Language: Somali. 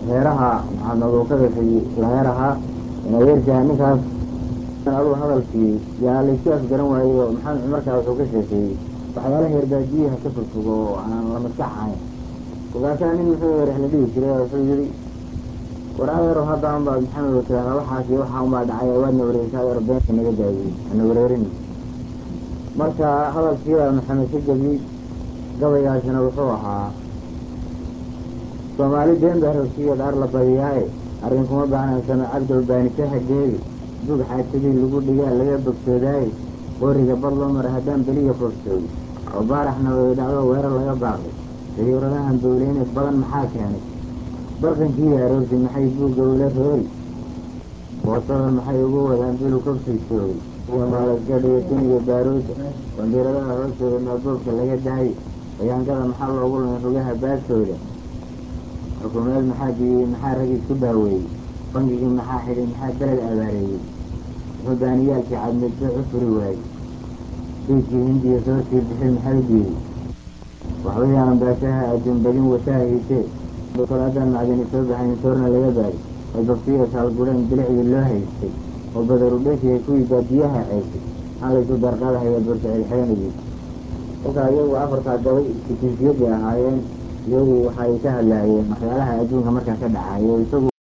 heeraha maxaa nagu ka gashay laheeraha adeerkaa ninkaas aduu hadalkii yaa laysu afgaran waayey oo maxamed cumarkaa wuxuu ka sheekeeyey waxyaalaha heerbaadiyaha ka fogfogo oo aan la maskax ahayn kolkaasaa nin muxuu rex la dhihi jiray oo wuxuu yihi war adeero hadda unbaad maxamed tiraahdaa waxaas iyo waxaa unbaa dhacay waadna wareegsaa adeero beenka naga daayey ana wareerin marka hadalkiibaa maxamed ka gebiyey gabaygaasina wuxuu ahaa soomaali been baa rogsigeed ar la badiyaaye arrin kuma baahnan samacad golbaanise hageedi dug xaajadii lagu dhigaa laga bogsoodaaye qoriga bad loo mara haddaan beliya foofsooy oo baaraxna way dhacdo weerar laga baaqay dayuuradahan dowleyne badan maxaa keenay barqankii aroorti maxay buugga ula roori boosadan maxay ugu wadaan bilu kobsaysoogay iyo maalasgadhiyo duniga baaruuda bandiiradaha hoostooda maaboobka laga daayay bayaangada maxaa loogu lumay rugaha baastooda xukuumeed maxaa diyey maxaa rag isku daaweeyey bangigii maxaa xidhay maxaa beled abaareeyey wuxuu baaniyaalkii cadmidbe u furi waayey diidkii hindiya soo sii bixin maxay diiday waxbayaanan baashaha adduun badin wasaahaysee kolaadaan macdani soo baxayn soorna laga baaday oo babtiya saalgudheen bilicdii loo haystay oo badaru dheshiya kuwii baadiyaha ceysay aan laysu darqadahaya bursa xidxeenayey kolkaa iyagu afartaa gabay istijiifiyadii ahaayeen iyagu waxay ka hadlaayeen waxyaalaha adduunka markaa ka dhacayo isagu